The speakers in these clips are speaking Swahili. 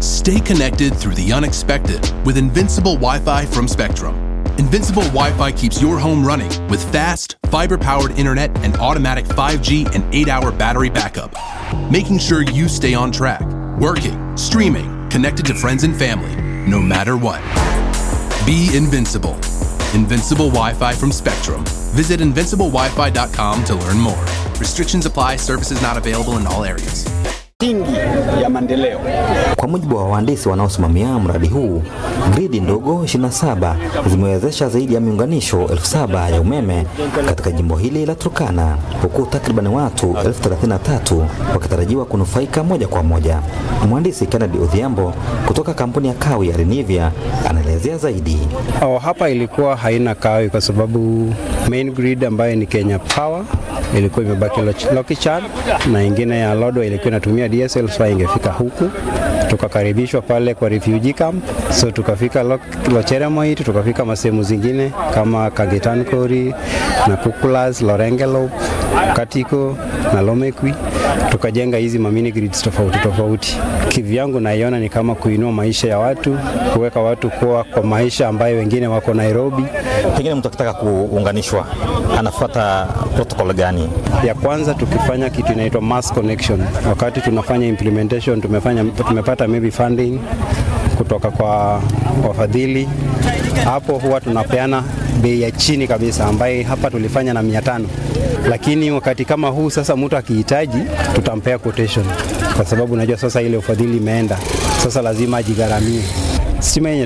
Stay connected through the unexpected with Invincible Wi Fi from Spectrum. Invincible Wi Fi keeps your home running with fast, fiber powered internet and automatic 5G and 8 hour battery backup, making sure you stay on track, working, streaming, connected to friends and family, no matter what. Be invincible. Invincible Wi Fi from Spectrum. Visit invinciblewifi.com to learn more. Restrictions apply, services not available in all areas. Tingi ya maendeleo. Kwa mujibu wa wahandisi wanaosimamia mradi huu, gridi ndogo 27 zimewezesha zaidi ya miunganisho elfu saba ya umeme katika jimbo hili la Turkana, huku takriban watu elfu 33 wakitarajiwa kunufaika moja kwa moja. Mhandisi Kennedy Odhiambo kutoka kampuni ya kawi ya Renivia anaelezea zaidi. Oh, hapa ilikuwa haina kawi kwa sababu main grid ambayo ni Kenya Power ilikuwa imebaki Lokichar na ingine ya Lodwa ilikuwa inatumia DSL so ingefika huku. Tukakaribishwa pale kwa refugee camp, so tukafika Locheremoit, tukafika masehemu zingine kama Kagetankori na Kukulas, Lorengelop, Katiko na Lomekwi, tukajenga hizi mamini grids tofauti tofauti. Kivyangu naiona ni kama kuinua maisha ya watu, kuweka watu kuwa kwa maisha ambayo wengine wako Nairobi. Pengine mtu akitaka kuunganishwa anafuata protocol gani? Ya kwanza tukifanya kitu inaitwa mass connection. Wakati tunafanya implementation, tumefanya tumepata maybe funding kutoka kwa wafadhili, hapo huwa tunapeana bei ya chini kabisa, ambaye hapa tulifanya na mia tano lakini wakati kama huu sasa, mtu akihitaji tutampea quotation, kwa sababu unajua sasa ile ufadhili imeenda, sasa lazima ajigharamie. Stima yenye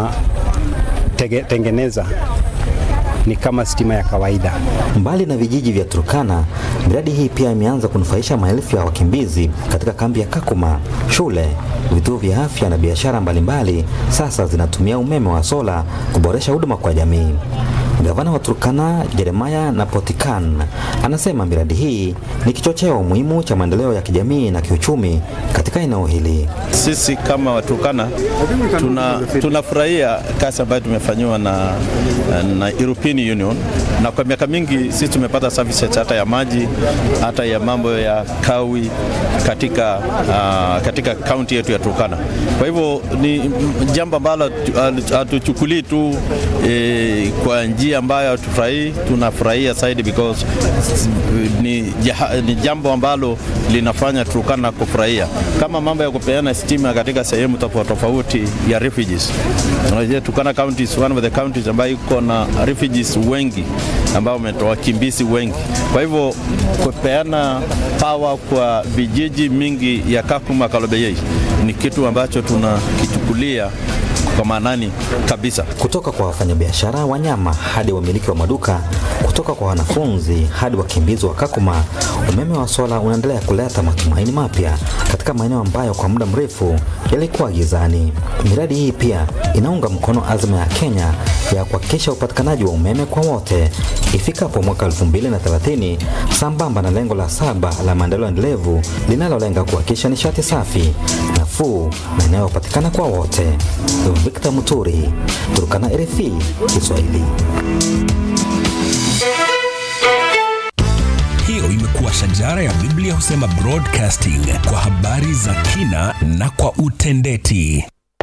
tunatengeneza ni kama stima ya kawaida. Mbali na vijiji vya Turkana, miradi hii pia imeanza kunufaisha maelfu ya wakimbizi katika kambi ya Kakuma. Shule, vituo vya afya na biashara mbalimbali sasa zinatumia umeme wa sola kuboresha huduma kwa jamii. Gavana wa Turkana Jeremaya Napotikan anasema miradi hii ni kichocheo muhimu cha maendeleo ya kijamii na kiuchumi katika eneo hili. Sisi kama Waturkana tuna tunafurahia kazi ambayo tumefanyiwa na, na European Union, na kwa miaka mingi sisi tumepata services hata ya maji hata ya mambo ya kawi katika, uh, katika kaunti yetu ya Turkana. Kwa hivyo ni jambo ambalo hatuchukulii tu eh, kwa njia ambayo hatufurahii, tunafurahia zaidi because ni, ni jambo ambalo linafanya Turkana kufurahia, kama mambo ya kupeana stima katika sehemu tofauti tofauti ya refugees. Unajua Turkana county is one of the counties ambayo iko na refugees wengi ambao wametoa wakimbizi wengi. Kwa hivyo kupeana power kwa vijiji mingi ya Kakuma Kalobeyei ni kitu ambacho tunakichukulia kwa maanani kabisa. Kutoka kwa wafanyabiashara wanyama hadi wamiliki wa maduka, kutoka kwa wanafunzi hadi wakimbizi wa Kakuma, umeme wa sola unaendelea kuleta matumaini mapya katika maeneo ambayo kwa muda mrefu yalikuwa gizani. Miradi hii pia inaunga mkono azma ya Kenya ya kuhakikisha upatikanaji wa umeme kwa wote ifikapo mwaka 2030 sambamba na lengo la saba la maendeleo endelevu linalolenga kuhakikisha nishati safi, nafuu na inayopatikana kwa wote. Victor Muturi, Turkana, RFI Kiswahili. Hiyo imekuwa shajara ya Biblia husema broadcasting kwa habari za kina na kwa utendeti.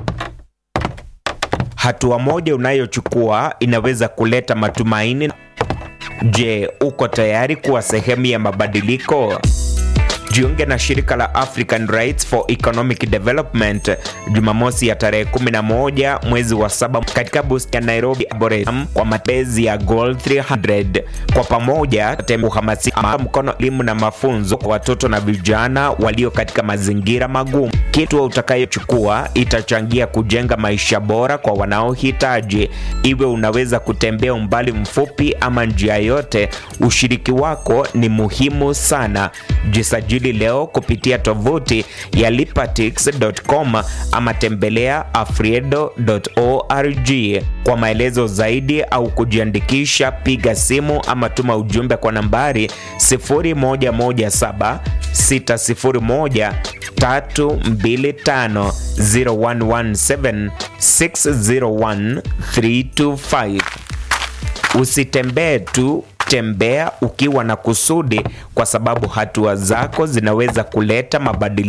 Hatua moja unayochukua inaweza kuleta matumaini. Je, uko tayari kuwa sehemu ya mabadiliko? Jiunge na shirika la African Rights for Economic Development Jumamosi ya tarehe 11 mwezi wa saba katika boost ya Nairobi Arboretum kwa matembezi ya Goal 300. Kwa pamoja kuhamasisha mkono elimu na mafunzo kwa watoto na vijana walio katika mazingira magumu. Kitu utakayochukua itachangia kujenga maisha bora kwa wanaohitaji. Iwe unaweza kutembea umbali mfupi ama njia yote, ushiriki wako ni muhimu sana. Jisajili leo kupitia tovuti ya lipatix.com ama tembelea afriedo.org. Kwa maelezo zaidi au kujiandikisha, piga simu ama tuma ujumbe kwa nambari 0117 601 325 0117 601 325. Usitembee tu tembea ukiwa na kusudi, kwa sababu hatua zako zinaweza kuleta mabadiliko.